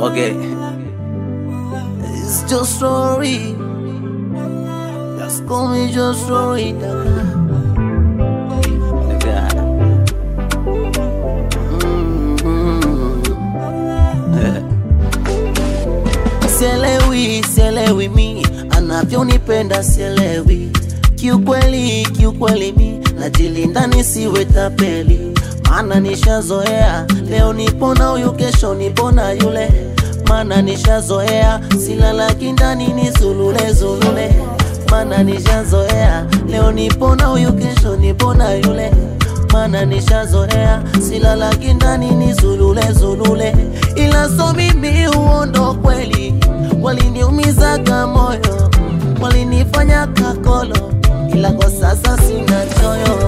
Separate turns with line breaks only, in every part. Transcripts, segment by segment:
Okay. It's just story. Just call me just story. Daga. Daga. Sielewi, sielewi mi anavyonipenda, sielewi kiukweli, kiukweli mi najilinda nisiwe tapeli, maana nishazoea. Leo nipona huyu, kesho nipona yule, maana nishazoea. Silalaki ndani ni zulule zulule, maana nishazoea. Leo nipona huyu, kesho nipona yule maana nishazoea, silalaki ndani ni zulule zulule, ila so mimi uondo kweli, waliniumizaga moyo, walinifanya kakolo, ila kwa sasa sina choyo.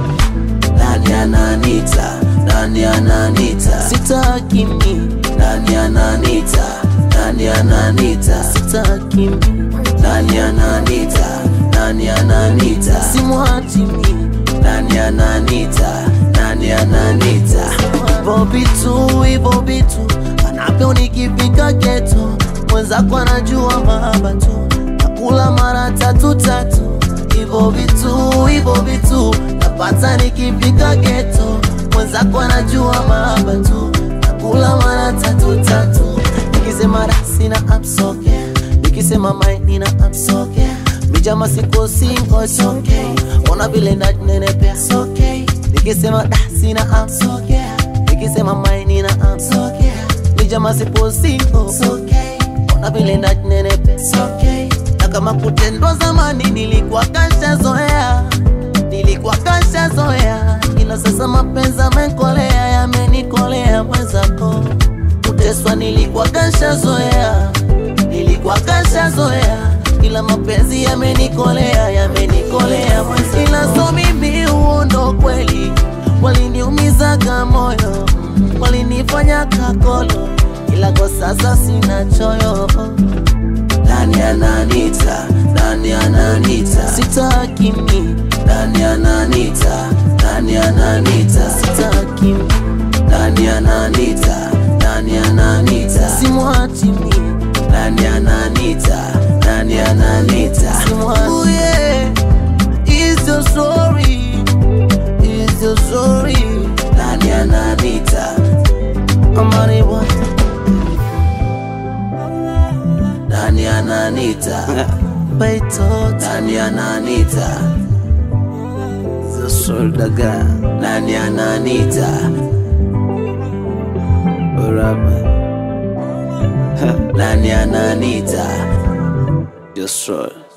Nani ananita, nani ananita, sitaki mi. Nani ananita, nani ananita, sitaki mi. Nani ananita, nani ananita, simwachi mi nani ananita, nani ananita, hivyo vitu hivyo vitu anavyo nikifika geto, mwenzako anajua mahaba tu, nakula mara tatu tatu, hivyo vitu hivyo vitu napata nikifika geto, mwenzako anajua mahaba tu, nakula mara tatu tatu, nikisema rasina amsoke, nikisema maini na amsoke Mijama siko single it's okay Ona vile najinenepea it's okay Nikisema da sina am it's okay Nikisema maini na am it's okay Mijama sipo single it's okay Ona vile najinenepea it's okay Na kama kutendwa zamani nilikuwa kasha zoea Nilikuwa kasha zoea Ila sasa mapenzi amenkolea Yamenikolea mwenzako Kuteswa nilikuwa kasha zoea Nilikuwa kasha zoea ila mapenzi yamenikolea, yamenikolea mwezi, ila so mimi uondo kweli, waliniumizaga moyo, walinifanya kakolo, ila kwa sasa sina choyo. Nani ananita, nani ananita, sitaki mi. Nani ananita, nani ananita, sitaki mi. Nani ananita, nani ananita, simwachi mi. Nani ananita, nani ananita, simwachi. Oh yeah, it's your story, it's your story. Nani ananita, amani boy. Nani ananita, baito. Nani ananita, the soul daga. Nani ananita, uraba. Nani ananita, your soul.